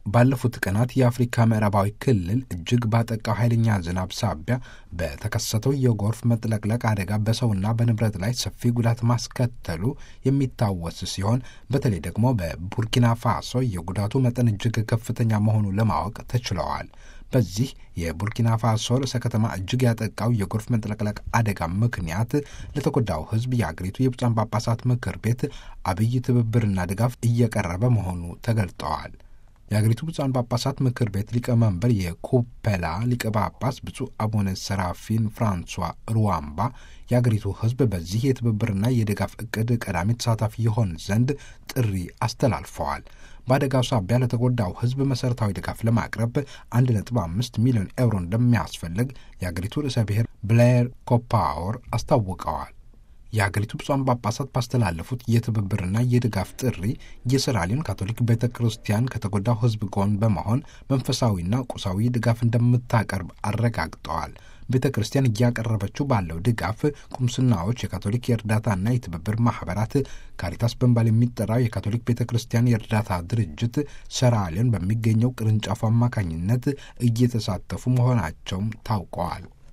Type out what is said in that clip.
ባለፉት ቀናት የአፍሪካ ምዕራባዊ ክልል እጅግ ባጠቃው ኃይለኛ ዝናብ ሳቢያ በተከሰተው የጎርፍ መጥለቅለቅ አደጋ በሰውና በንብረት ላይ ሰፊ ጉዳት ማስከተሉ የሚታወስ ሲሆን በተለይ ደግሞ በቡርኪና ፋሶ የጉዳቱ መጠን እጅግ ከፍተኛ መሆኑ ለማወቅ ተችለዋል። በዚህ የቡርኪና ፋሶ ርዕሰ ከተማ እጅግ ያጠቃው የጎርፍ መጥለቅለቅ አደጋ ምክንያት ለተጎዳው ሕዝብ የአገሪቱ የብፁዓን ጳጳሳት ምክር ቤት አብይ ትብብርና ድጋፍ እየቀረበ መሆኑ ተገልጠዋል። የአገሪቱ ብፁዓን ጳጳሳት ምክር ቤት ሊቀመንበር የኮፔላ ሊቀ ጳጳስ ብፁዕ አቡነ ሰራፊን ፍራንሷ ሩዋምባ የአገሪቱ ሕዝብ በዚህ የትብብርና የድጋፍ እቅድ ቀዳሚ ተሳታፊ ይሆን ዘንድ ጥሪ አስተላልፈዋል። በአደጋው ሳቢያ ለተጎዳው ሕዝብ መሠረታዊ ድጋፍ ለማቅረብ አንድ ነጥብ አምስት ሚሊዮን ኤውሮ እንደሚያስፈልግ የአገሪቱ ርዕሰ ብሔር ብሌር ኮፓወር አስታውቀዋል። የሀገሪቱ ብፁዓን ጳጳሳት ባስተላለፉት የትብብርና የድጋፍ ጥሪ የሰራሊዮን ካቶሊክ ቤተ ክርስቲያን ከተጎዳው ሕዝብ ጎን በመሆን መንፈሳዊና ቁሳዊ ድጋፍ እንደምታቀርብ አረጋግጠዋል። ቤተ ክርስቲያን እያቀረበችው ባለው ድጋፍ ቁምስናዎች፣ የካቶሊክ የእርዳታና የትብብር ማህበራት፣ ካሪታስ በመባል የሚጠራው የካቶሊክ ቤተ ክርስቲያን የእርዳታ ድርጅት ሰራሊዮን በሚገኘው ቅርንጫፉ አማካኝነት እየተሳተፉ መሆናቸውም ታውቀዋል።